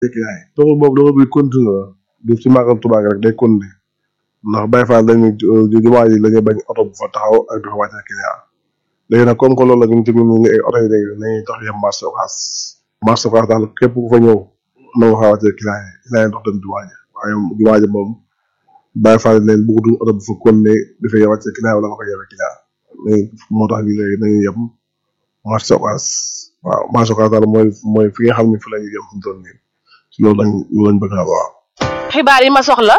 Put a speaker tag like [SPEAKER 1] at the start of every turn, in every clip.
[SPEAKER 1] client yi doxul boobu doxul bi continue la du ci màggal Tuubaa gi rek day continuer ndax Baye Fall dañuy jumaa ji la ñuy bañ oto bu fa taxaw ak du fa wàcce client léegi nag comme que loolu la ñu ci ñu ay oto yi léegi nañuy tax yem marché Ocass marché Ocass daal képp ku fa ñëw na nga faa wàcce client yi client yi dox dem jumaa ji waaye jumaa ji moom Baye Fall leen bëggutuñ oto bu fa continuer dafay wàcce client wala nga fa yebe client léegi moo tax ñu léegi nañuy yem marché Ocass waaw marché Ocass daal mooy mooy fi nga xam ne fi la ñuy yem fu mu toll nii ci loolu lañ loolu lañ bëgg a waaw
[SPEAKER 2] xibaar yi ma soxla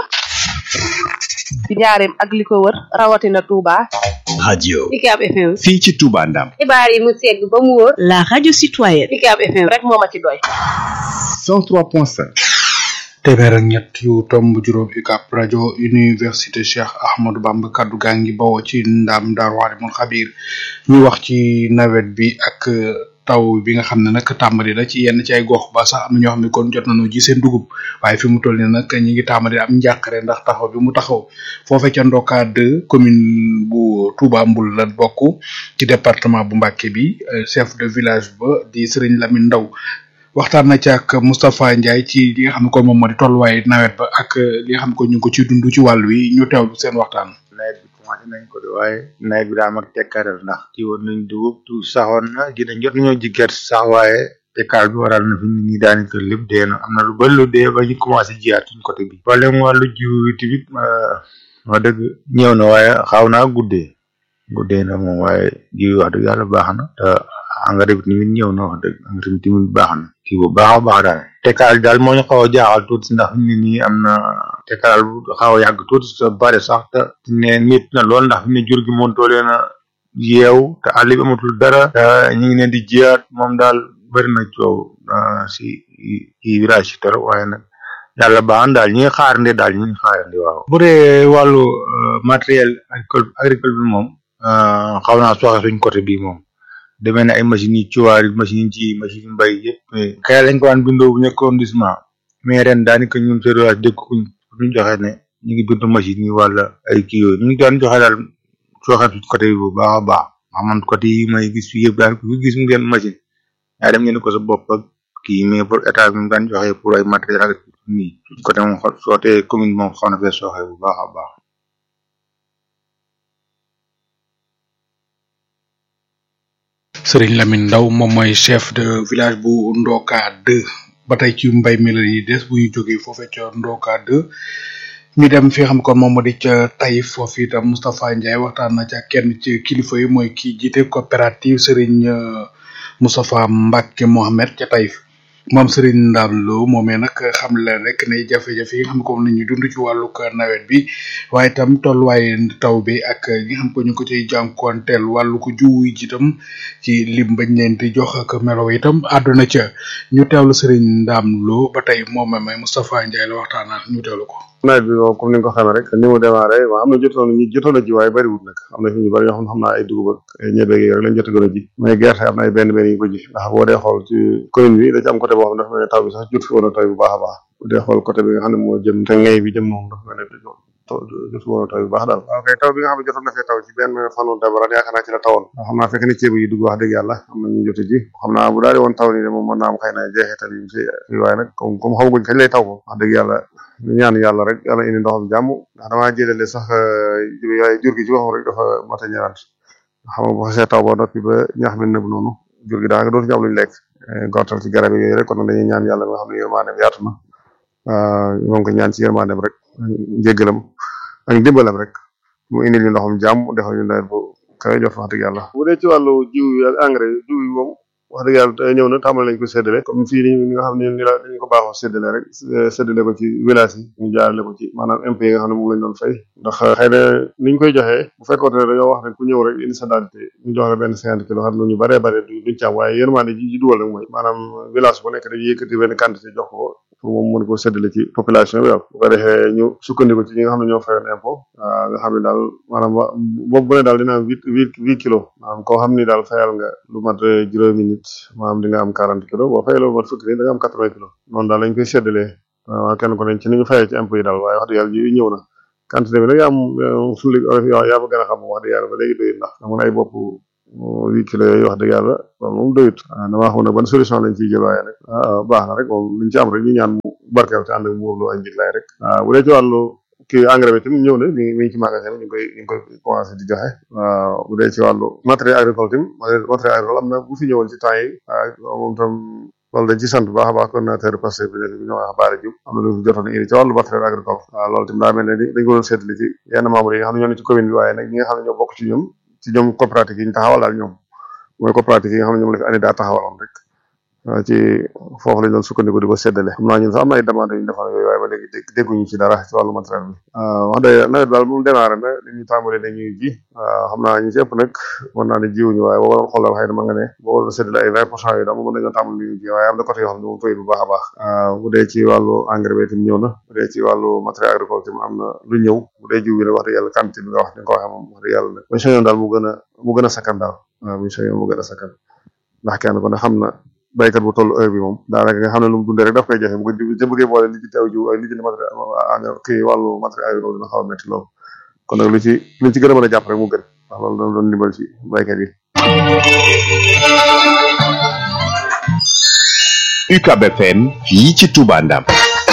[SPEAKER 2] ci njaareem ak li ko wër rawatina Touba.
[SPEAKER 3] radio
[SPEAKER 4] Ucab FM.
[SPEAKER 3] fii ci Touba Ndam
[SPEAKER 4] xibaar yi mu segg ba mu wóor.
[SPEAKER 5] La radio citoyenne.
[SPEAKER 4] Ucab FM
[SPEAKER 2] rek moo ma ci doy.
[SPEAKER 3] 103.5
[SPEAKER 6] téeméer ak ñett yu tomb juróom UCAB rajo université Cheikh Ahmadou Bamba kaddu gaa ngi bawoo ci ndam Daaru Alimul Xabiir ñu wax ci nawet bi ak taw bi nga xam ne nag tàmbali na ci yenn ci ay gox ba sax am na ñoo xam ne kon jot nañu ji seen dugub waaye fi mu toll nii nag ñi ngi tàmbali am njàqare ndax taxaw bi mu taxaw foofee ca Ndoka 2 commune bu Touba Mbul la bokk ci département bu Mbacké bi chef de village ba di Serigne Lamine Ndaw waxtaan na ci ak Moustapha Ndiaye ci li nga xam ne kon moom moo di tolluwaay nawet ba ak li nga xam ne kon ñu ngi ko ci dund ci wàll wi ñu teewlu seen waxtaan.
[SPEAKER 7] nawet bi commencé nañ ko de waaye nawet bi daa mag tekkaaral ndax ci woon nañ dugub tu saxoon na ji nañ jot nañoo ji gerte sax waaye tekkaar bi waral na fi mu nii daanaka lépp dee na am na lu bëri lu dee ba ñu commencé jiyaat suñ côté bi. problème wàllu jiw bi tamit wax dëgg ñëw na waaye xaw naa guddee guddee na moom waaye jiw wax dëgg yàlla baax na te engrais bi tamit ñëw na wax dëgg engrais bi tamit baax na kii bu baax a baax daal tekkaar daal moo ñu xaw a jaaxal tuuti ndax fi mu ne nii am na tekkaar bu xaw a yàgg tuuti sa bari sax te ne nit na lool ndax fi mu ne jur gi moom toolee na yeew te àll bi amatul dara te ñu ngi leen di jiyaat moom daal bëri na coow si kii virage si torop waaye nag yàlla baax na daal ñi ngi xaarandi daal ñi ngi xaarandi waaw bu dee wàllu matériel agricole agricole bi moom xaw naa soxe suñ côté bii moom demee na ay machines yi cuwaar machine yi ci machine yi mbay yëpp kay lañ ko daan bindoo bu nekk arrondissement mais ren daanaka ñun seen village dégguñ ñu joxe ne ñu ngi bindu machine yi wala ay kii yooyu ñu ngi daan joxe daal soxe suñ côté bi bu baax a baax ndax man côté yi may gis fii yëpp daan ku gis ngeen machine yaa dem ngeen ko sa bopp ak kii mais pour état bi mu daan joxe pour ay matériel ak nii suñ côté moom xo sootee commune moom xaw na fee soxe bu baax a baax
[SPEAKER 6] Serigne Lamine Ndaw moom mooy chef de village bu Ndoka 2 ba tey ci mbay mi la yi des bu ñu jógee foofee ca Ndoka 2 ñu dem fi nga xam kon moom moo di ca Taïf foofu itam Moustapha Ndiaye waxtaan na ca kenn ci kilifa yi mooy kii jiite coopérative Serigne Moustapha Mbacke Mohamed ca Taïf moom Serigne Ndam Lo moomee nag xam leen rek ne jafe-jafe yi nga xam ne comme nañu dund ci wàllu nawet bi waaye itam tolluwaay taw bi ak ñi nga xam ko ñu ko ciy jànkuwanteel wàllu ko jiw yi itam ci lim bañ leen di jox ak melo itam àdduna ca ñu teewlu Serigne Ndam Lo ba tey moom may Moustapha Ndiaye la waxtaanal ñu teewlu ko.
[SPEAKER 1] nawet bi moom comme ni nga ko xamee rek ni mu démarré waaw am na jotoon ñu jotoon a ji waaye bëriwul nag am na fi ñu bëri ñoo xam xam naa ay dugub ak ay ñebe gi rek lañ jot a gën a ji mais gerte am na ay benn benn yu ko ji ndax boo dee xool ci commune bi da ci am côté boo xam ne dafa mel ne taw bi sax jot fi woon a taw bu baax a baax bu dee xool côté bi nga xam ne moo jëm te ngay bi jëm moom dafa mel ne jot fi woon a taw bu baax daal waaw kay taw bi nga xam ne jotoon na fee taw ci benn fanu dabaran yaakaar naa ci la tawoon ndax xam naa fekk ne ceeb yi dugg wax dëgg yàlla am na ñu jot a ji xam naa bu daal di woon taw nii de moom mën naa am xëy na jeexital yi fi waaye nag comme comme xamaguñ kañ lay taw moom wax dëgg yàlla ñu ñaan yàlla rek yàlla indi ndoxam jàmm ndax damaa jëlale sax waaye jur gi ci waxam rek dafa mat a ñëwaat xam nga bu xasee taw ba noppi ba ñax mi nëb noonu jur gi daanaka dootu ñu am luñ lekk gortal ci garab yooyu rek kon nag dañuy ñaan yàlla nga xam ne yërmaandeem yaatu na moom ko ñaan ci yërmaandeem rek njéggalam ak dimbalam rek mu indi ñu ndoxam jàmm defal ñu nawet bu kawe jot wax dëgg yàlla bu dee ci wàllu jiw yi ak engrais jiw yi moom wax dëgg yàlla ñëw na tàmbali nañ ko séddale comme fii ni nga xam ne ni la dañu ko baaxoo séddale rek séddale ko ci village yi ñu jaarale ko ci maanaam impôt yi nga xam ne moom lañ doon fay ndax xëy na niñ koy joxee bu fekkoon ne dañoo wax ne ku ñëw rek indi sa dentité ñu jox la benn cinquante kilos xam ne ñu baree bare duñ ci am waaye yërmande ji ji duwal nag mooy maanaam village bu nekk dañuy yëkkati benn quantité jox ko pour moom mën ko séddale ci population bi daal bu ko defee ñu sukkandiku ci ñi nga xam ne ñoo fayoon impôt nga xam ne daal maanaam boobu bu ne daal dina am huit huit huit kilos maanaam koo xam ni daal fayal nga lu mat juróomi nit maanaam di nga am quarante kilos boo fayee lu mat fukki nit da nga am quatre vingt kilos noonu daal lañ koy séddalee waaw kenn ku ne ci ni ñu fayee ci impôt yi daal waaye wax dëgg yàlla ji ñëw na quantité bi nag yaa am suñu yaa yaa fa gën a xam wax dëgg yàlla ba léegi doy ndax am na ay bopp huit kilos yooyu wax dëgg yàlla loolu moom doyut damaa xam ne ban solution lañ ciy jël waaye nag baax na rek moom liñ ci am rek ñu ñaan mu barkeel te ànd ak muur lu ay njëg lay rek bu dee ci wàllu kii engrais bi tamit ñëw na mi ngi mi ngi ci magasin bi ñu ngi koy ñu ngi koy commencé di joxe waaw bu dee ci wàllu matériel agricole tamit matériel agricole am na bu fi ñëwoon ci temps yi waaw moom tam loolu dañ ci sant bu baax a baax coordinateur passé bi nekk bi ñoo wax Baara Diouf am na lu fi jotoon indi ci wàllu matériel agricole waaw loolu tamit daa mel ne dañ ko doon seetli ci yenn membres yi nga xam ne ñoo ne ci commune bi waaye nag ñi nga xam ne ñoo bokk ci ñoom ci ñoom coopérative yi ñu taxawal daal ñoom mooy coopérative yi nga xam ne ñoom la fi année daa taxawaloon rek waaw ci foofu lañ doon sukkandiku di ko séddale xam naa ñun sax am na ay demande yu ñu defoon yooyu waaye ba léegi dégg dégguñu ci dara ci wàllu matériel bi wax dëgg nawet daal bu mu démarré na li ñu tàmbalee dañuy ji waaw xam naa ñu ci ëpp nag mën naa ne jiwuñu waaye boo doon xoolal xëy na ma nga ne boo doon séddale ay vingt pour cent yi daal mën nañoo tàmbali li ñu ji waaye am na côté yoo xam ne moom tooy bu baax a baax bu dee ci wàllu engrais bi tamit ñëw na bu dee ci wàllu matériel agricole tamit am na lu ñëw bu dee jiw bi nag wax dëgg yàlla quantité bi nga wax ni nga ko waxee moom wax dëgg yàlla nag buñ sañoon daal mu gën a mu gën a sakkan daal waaw buñ sañoon mu gën a sakkan ndax kenn ko ne xam na baykat bu toll heure bi moom daanaka nga xam ne lu mu dundee rek daf koy joxe bu ko jë bëggee boole li ci teew jiw ak li ci matériel kii wàllu matériel agricole dina xaw a métti loolu kon nag lu ci lu ci gën a mën a jàpp rek mu gën ndax loolu doon doon ndimbal ci baykat yi
[SPEAKER 3] UCAB FM fii ci Touba Ndam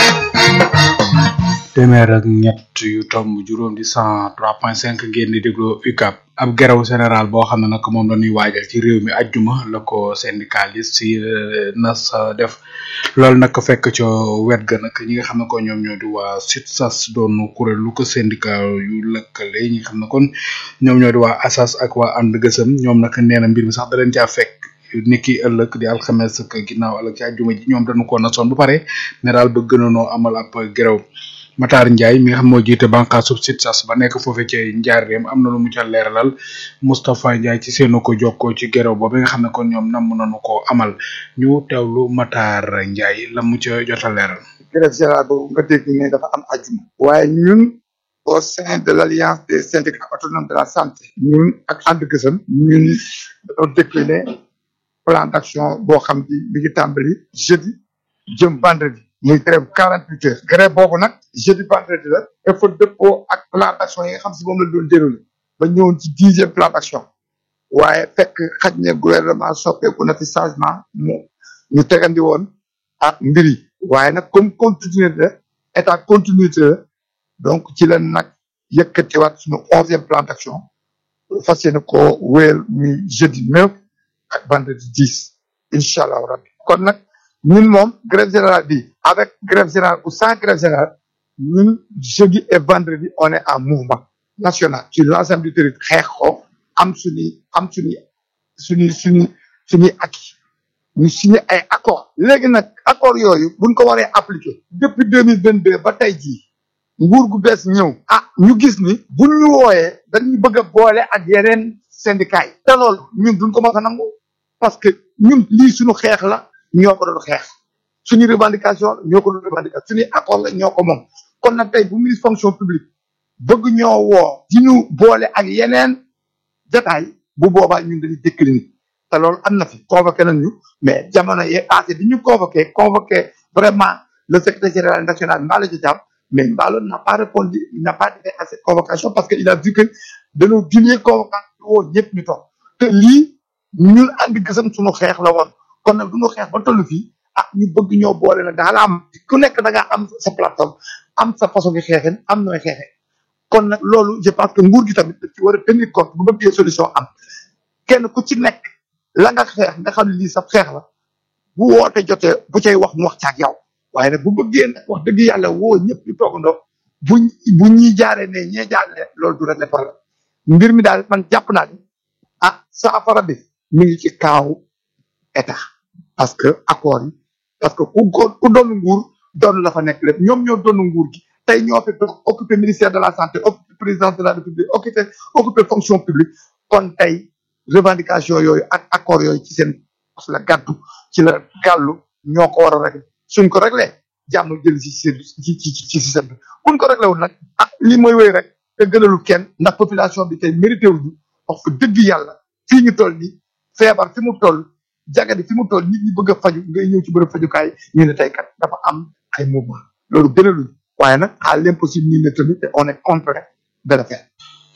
[SPEAKER 6] téeméer ak ñett yu tomb juróom di cent trois point cinq ngeen di déglu UCAB ab geraw général boo xam ne nag moom la ñuy waajal ci réew mi ajjuma la ko syndicaliste yi nas def loolu nag fekk ca wet ga nag ñi nga xam ne ko ñoom ñoo di waa SUTSAS doon kuréel lu ko syndicat yu lëkkale ñi nga xam ne kon ñoom ñoo di waa ASAS ak waa ànd gësëm ñoom nag nee na mbir mi sax da leen caa fekk niki ëllëg di alxames ak ginnaaw ëllëg ci ajjuma ji ñoom dañu ko nasoon bu pare ne daal bëgg nañoo amal ab geraw Matar Ndiaye mi nga xam moo jiite bànqaasu SUTSAS ba nekk foofee ci njaareem am na lu mu ca leeralal Moustapha Ndiaye ci seenu ko jokkoo ci geraw boobu nga xam ne kon ñoom namm nañu ko amal ñu teewlu Matar Ndiaye la mu ca jot a leeral.
[SPEAKER 5] grève générale boobu nga dégg ne dafa am ajuma waaye ñun au sein de l' alliance des syndicats autonomes de la santé ñun ak ànd gësam ñun dañoo décliné plan d' action boo xam ni mi ngi tàmbali jeudi jëm vendredi muy grève quarante huit heures grève boobu nag jeudi vendredi la dafa dëppoo ak plan d' action yi nga xam si moom la doon déroulé ba ñëwoon ci dixième plan d' action waaye fekk xaj ne gouvernement soppeeku na fi changement mu ñu tegandi woon ak mbir yi waaye nag comme continuité la état continuité la donc ci la nag yëkkatiwaat suñu onzième plan d' action fas yéene koo wéyal muy jeudi neuf ak vendredi dix incha allah rabbi kon nag ñun moom grève générale bi avec grève générale ou sans grève générale ñun jeudi et vendredi on est en mouvement national sur l'ensemble du territoire xeex ko am suñuy am suñuy suñuy suñuy suñuy acquis ñu signé ay accord léegi nag accord yooyu buñ ko waree appliquer depuis deux mille vingt deux ba tey jii nguur gu bees ñëw ah ñu gis ni buñ ñu wooyee dañuy bëgg a boole ak yeneen syndicat yi te loolu ñun duñ ko mën a nangu parce que ñun lii suñu xeex la ñoo ko doon xeex suñu revendication la ñoo ko doon revendication suñuy accord la ñoo ko moom kon nag tey bu ministre fonction publique bëgg ñoo woo di ñu boole ak yeneen jataay bu boobaa ñun dañuy décliner te loolu am na fi convoqué nañ ñu mais jamono yee passé bi ñu convoqué convoqué vraiment le secrétaire général national Mballo Dia mais Mballo n'a pas répondu il n'a pas été à cette convocation parce que il a vu que dañoo dilee convocation woo ñëpp ñu toog te lii ñun andi gësam suñu xeex la woon kon nag duñu xeex ba toll fii ah ñu bëgg ñoo boole nag daal am ku nekk da ngaa am sa plateforme am sa façon gi xeexin am nooy xeexee kon nag loolu je pense que nguur gi tamit daf ci war a tenir compte bu bëggee solution am kenn ku ci nekk la nga xeex nga xam ne lii sa xeex la bu woote jotee bu cay wax mu wax caag yow waaye nag bu bëggee nag wax dëgg yàlla woo ñëpp ñu toogandoo bu bu ñuy jaaree ne ñee jaaree loolu du régler problème mbir mi daal man jàpp naa ni ah saafara bi mi ngi ci kaaw état parce que accord yi parce que ku ko ku doon nguur doon la fa nekk lépp ñoom ñoo doon nguur gi tey ñoo fi occupé ministère de la santé occupé président de la république occupé occupé fonction publique kon tey revendication yooyu ak accord yooyu ci seen pos la gàddu ci la gàllu ñoo ko war a régler suñ ko réglé jàmm jël ci ci ci ci ci système bi buñ ko réglé wul nag ah lii mooy wéy rek te gënalul kenn ndax population bi tey mérité wuñu wax ko dëgg yàlla fii ñu toll nii feebar fi mu toll jagadi fi mu toll nit ñi bëgg a faju ngay ñëw ci bërëb fajukaay ñu ne tey kat dafa am ay mouvement loolu gënaluñu waaye nag à l'impossible nii ne tamit on est contraint de le faire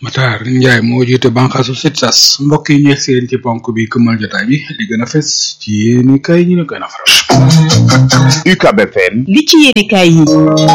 [SPEAKER 6] Matar Ndiaye moo jiite bànqaasu SITSAS mbokk yi ñu seen ci ponk bi këmal jotaay bi li gën a fes ci yéeni kay ñu ne gën a faral.
[SPEAKER 3] UCAB FM
[SPEAKER 8] li ci yéene kaay yi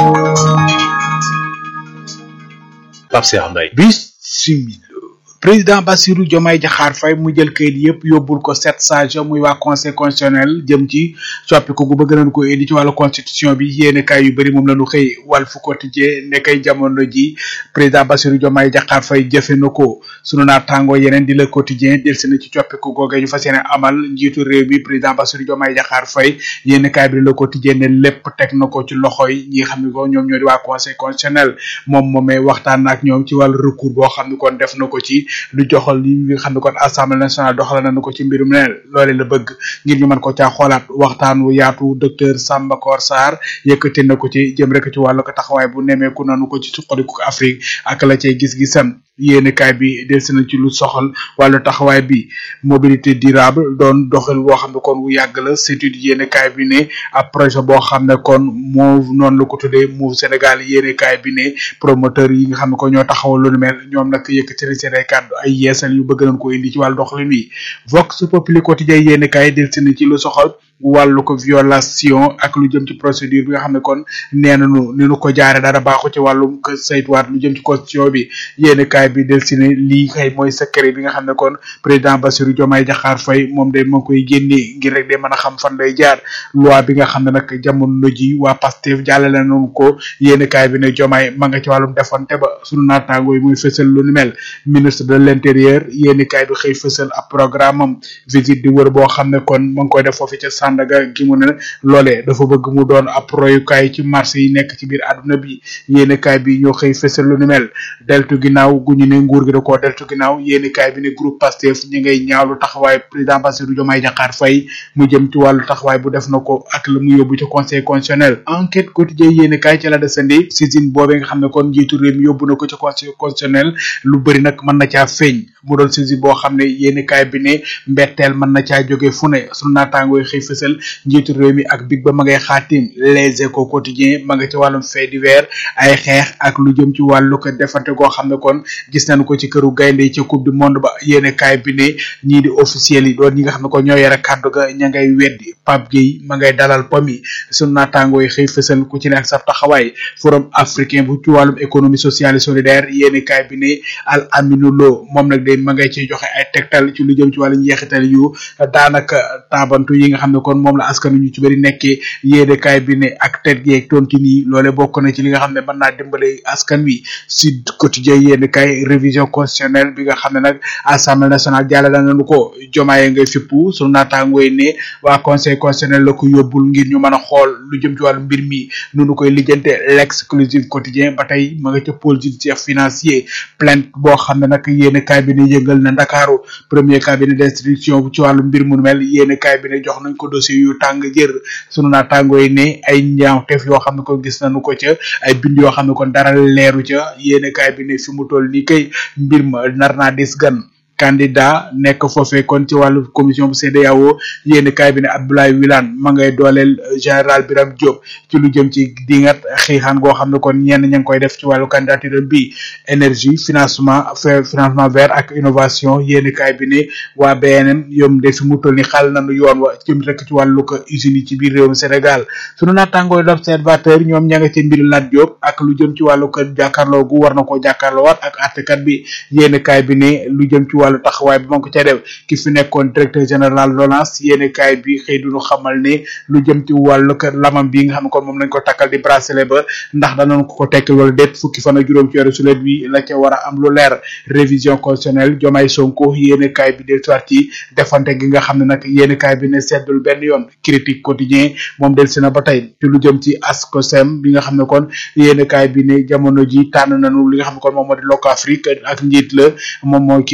[SPEAKER 9] Pape Cheikh Mbaye
[SPEAKER 6] Bismillah président Bassirou Diomaye Diakhar Faye mu jël kayit yëpp yóbbul ko sept sages muy waa conseil constitutionnel jëm ci soppiku gu bëgg nañ ko indi ci wàllu constitution bi yéene kaay yu bëri moom la ñu xëy Walf Quotidien ne kay jamono ji président Bassirou Diomaye Diakhar Faye jëfe na ko sunu naataangoo yeneen di Le Quotidien delsi na ci coppiku googe ñu fas yéene amal njiitu réew mi président Bassirou Diomaye Diakhar Faye yéene kaay bi Le Quotidien ne lépp teg na ko ci loxoy ñi nga xam ne ko ñoom ñoo di waa conseil constitutionnel moom moomee waxtaan na ak ñoom ci wàllu recours boo xam ne kon def na ko ci lu joxal li nga xam ne kon assemblée nationale doxal nañu ko ci mbirum ne loole la bëgg ngir ñu mën ko caa xoolaat waxtaan wu yaatu docteur Samba Kor Sarr yëkkati na ko ci jëm rek ci wàllu ko taxawaay bu nemeeku nanu ko ci suqaliku Afrique ak la cay gis-gisam yéene kaay bi delsi na ci lu soxal wàllu taxawaay bi mobilité durable doon doxal boo xam ne kon wu yàgg la surtout yéene kaay bi ne ab projet boo xam ne kon moo noonu la ko tuddee Move Sénégal yéene kaay bi ne promoteur yi nga xam ne ko ñoo taxawal lu nu mel ñoom nag yëkkati na seen ay kàddu ay yeesal yu bëgg nañ ko indi ci wàllu doxalin wi Vox Populi quotidien yéene kaay delsi na ci lu soxal wàllu ko violation ak lu jëm ci procédure bi nga xam ne kon nee nañu ni nu ko jaare dara baaxu ci wàllum ko saytuwaat lu jëm ci constitution bi yéeni kaay bi del si ne lii kay mooy secret bi nga xam ne kon président Bassirou Diomaye Diakhar Faye moom day ma ngi koy génnee ngir rek de mën a xam fan lay jaar loi bi nga xam ne nag jamono ji waa Pastef jàllale nañu ko yéeni kaay bi ne Diomaye ma nga ci wàllum defante ba sunu naataango yi muy fësal lu ni mel ministre de l'intérieur yéeni kaay bi xëy fësal ab programme am visite di wër boo xam ne kon ma ngi koy def foofu ca Sandaga gi mu ne loolee dafa bëgg mu doon ab royukaay ci marché yi nekk ci biir àdduna bi yéenekaay bi ñoo xëy fësal lu ni mel deltu ginnaaw gu ñu ne nguur gi da koo deltu ginnaaw yéenekaay bi ne groupe Pastef ñi ngay ñaawlu taxawaay président Bassirou Diomaye Diakhar Faye mu jëm ci wàllu taxawaay bu def na ko ak la mu yóbbu ci conseil constitutionnel enquête quotidien yéenekaay ci la desandi saisine boobee nga xam ne kon njiitu réew mi yóbbu na ko ci conseil constitutionnel lu bëri nag mën na caa feeñ mu doon saisine boo xam ne yéenekaay bi ne mbetteel mën na caa jóge fu ne sunu naataangooy xëy fësal njiitu réew mi ak big ba ma ngay xaatim les échos quotidien ma nga ci wàllum fait divers ay xeex ak lu jëm ci wàllu ko defante goo xam ne kon gis nañu ko ci këru gaynde yi ca coupe du monde ba yéene kaay bi ne ñii di officiel yi doon ñi nga xam ne ko ñoo yore kàddu ga ña ngay weddi Pape Gueye ma ngay dalal pomi sunu naataangoo yi xëy fësal ku ci ne ak sa taxawaay forum africain bu ci wàllum économie sociale et solidaire yéene kaay bi ne al aminu lo moom nag day ma ngay ciy joxe ay tegtal ci lu jëm ci wàllu njeexital yu daanaka taabantu yi nga xam ne kon moom la askan ñu ci bëri nekkee yéenekaay bi ne ak tet geeg tontu nii loole bokk na ci li nga xam ne mën naa dimbale askan wi Sud Quotidien yéenekaay révision constitutionnelle bi nga xam ne nag assemblée nationale jàllale nañu ko jomaayee ngay fippu sunu naataangooy ne waa conseil constitutionnel la ko yóbbul ngir ñu mën a xool lu jëm ci wàllu mbir mi nu nu koy lijjante l'exclusive quotidien ba tey ma nga ca pôle judiciaire financier plainte boo xam ne nag yéenekaay bi ne yëngal na Ndakaaru premier cabinet d'instruction ci wàllu mbir mu mel yéenekaay bi ne jox nañ ko dossier yu tàng jër sunu naataangoo yi ne ay ñaawteef yoo xam ne ko gis nañu ko ca ay bind yoo xam ne kon dara leeru ca yéenekaay bi ne fi mu toll nii kay mbir ma nar naa dis gan candidat nekk foofee kon ci wàllu commission bu CEDEAO yéeni kaay bi ne Abdoulaye Wilane ma ngay dooleel général Birame Diop ci lu jëm ci dingat xiixaan goo xam ne kon ñenn ña ngi koy def ci wàllu candidature bi énergie financement financement vert ak innovation yéeni kaay bi ne waa BNN yom de fi mu toll ni xal nañu yoon wa jëm rek ci wàllu ko usines yi ci biir réewum Sénégal sunu naataangooy l'observateur ñoom ña nga ci mbir Lat Diop ak lu jëm ci wàllu ko jàkkaarloo gu war na koo jàkkaarloo waat ak àttekat bi yéeni kaay bi ne lu jëm ci wàllu taxawaay bi ma ko ca def ki fi nekkoon directeur général LONASE yéeni kaay bi xëy duñu xamal ne lu jëm ci wàllu kër lamam bi nga xam ne kon moom lañ ko takkal di bracelet ba ndax danañ ko ko tekkal wala déet fukki fan ak juróom ci weeru sulet bi la ca war a am lu leer révision constitutionnelle Diomaye Sonko yéeni kaay bi del soit ci defante gi nga xam ne nag yéeni kaay bi ne seddul benn yoon critique quotidien moom del si na ba tey ci lu jëm ci ASCOSEM bi nga xam ne kon yéeni kaay bi ne jamono ji tànn nañu li nga xam ne kon moom moo di Locafrique ak njiit la moom mooy ki nga xam ne moom moo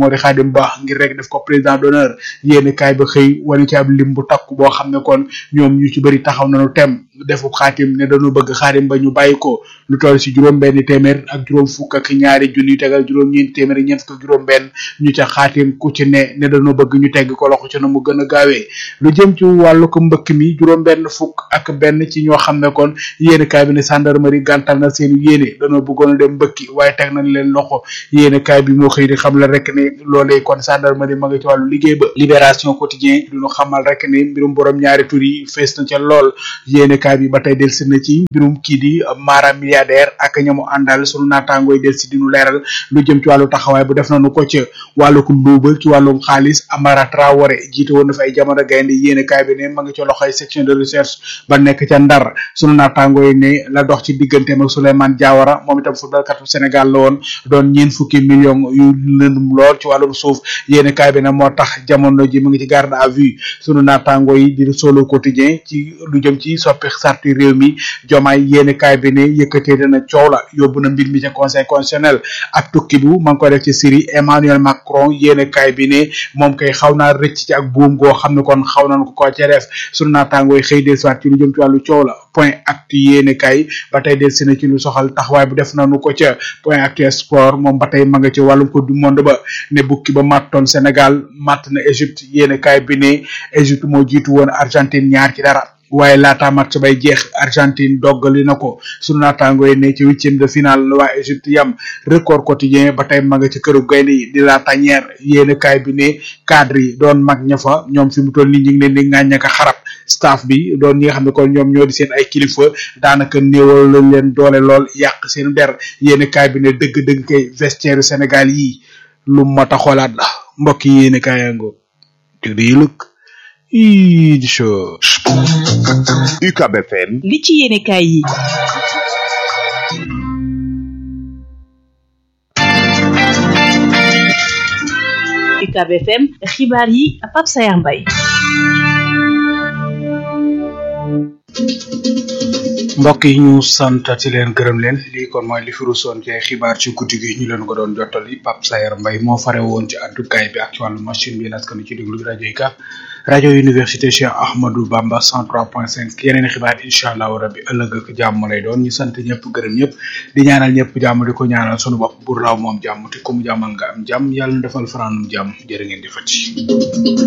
[SPEAKER 6] moo di Khadim Ba ngir rek def ko président d'honneur yéene kaay ba xëy wane ci ab lim bu takku boo xam ne kon ñoom ñu ci bëri taxaw nañu tem defu xaatim ne dañu bëgg Khadim Ba ñu bàyyi ko lu toll si juróom benn téeméer ak juróom fukk ak ñaari junni tegal juróom ñeent téeméer ñeent fukk ak juróom benn ñu ca xaatim ku ci ne ne dañoo bëgg ñu tegg ko loxo ci na mu gën a gaawee lu jëm ci wàllu ko mbëkk mi juróom benn fukk ak benn ci ñoo xam ne kon yéene kaay bi ne gendarmerie gàntal na seen yéene dañoo bëggoon a dem mbëkki waaye teg nañ leen loxo yéene kaay bi moo xëy di xam la rek ne loolee kon gendarmerie ma nga ci wàllu liggéey ba libération quotidien duñu xamal rek ne mbirum borom ñaari tur yi fees na ca lool yéene kaay bi ba tey delsi na ci mbirum kii di mara milliardaire ak ñamu àndal sunu naataangooy delsi di nu leeral lu jëm ci wàllu taxawaay bu def nañu ko ca wàllu ko luubal ci wàllum xaalis Amara Traoré jiite woon na fa ay jamono gaynde yéene kaay bi ne ma nga ci loxoy section de recherche ba nekk ca Ndar sunu naataangooy ne la dox ci digganteem ak Souleymane Diawara moom itam footballkatu Sénégal la woon doon ñeen fukki million yu lëndum lool ci wàllum suuf yéene kaay bi ne moo tax jamono ji mu ngi ci garde à vue sunu naataangoo yi di solo quotidien ci lu jëm ci soppi sarti réew mi jomaay yéene kaay bi ne yëkkatee dana coow la yóbbu na mbir mi ca conseil constitutionnel ak tukki bu ma ngi koy def ci Syrie Emmanuel Macron yéene kaay bi ne moom kay xaw naa rëcc ci ak buum goo xam ne kon xaw nañ ko ko ca def sunu naataangoo yi xëy del soit ci lu jëm ci wàllu coow la point actu yéene kaay ba tey del si na ci lu soxal taxawaay bu def nañu ko ca point actu sport moom ba tey ma nga ci wàllum coupe du monde ba ne bukki ba mattoon Sénégal matt na Égypte yéene kaay bi ne Égypte moo jiitu woon Argentine ñaar ci dara waaye laata match bay jeex Argentine doggali na ko sunu naataango yi ne ci huitième de finale la waa Égypte yam record quotidien ba tey ma nga ci këru gaynde yi di la tanière yéen kaay bi ne cadre yi doon mag ña fa ñoom fi mu toll nii ñu ngi leen di ŋàññaka xarab staff bi doon ñi nga xam ne kon ñoom ñoo di seen ay kilifa daanaka néewal lañ leen doole lool yàq seen der yéen kaay bi ne dëgg-dëgg kay vestiaire Sénégal yi lu mat a xoolaat la mbokk yi yéen kaay yango dig di lëkk ii di show
[SPEAKER 3] UCAB FM
[SPEAKER 8] li ci yéene kaay yi UCAB FM xibaar yi Pape Sayar Mbaye
[SPEAKER 6] mbokk yi ñu sant ci leen gërëm leen lii kon mooy li fi rusoon ci ay xibaar ci guddi gi ñu leen ko doon jottali Pape Sayar Mbaye moo fare woon ci àddukaay bi ak ci wàllu machine bi laskanu ci déglu rajo yi ka rajo université Cheikh Ahmadou Bamba 103.5 yeneen xibaar incha allahu rabbi ëllëg ak jàmm lay doon ñu sant ñëpp gërëm ñëpp di ñaanal ñëpp jàmm di ko ñaanal sunu bopp bu raw moom jàmm te ku mu jàmmal nga am jàmm yàlla na defal fanaanum jàmm jërë ngeen di fati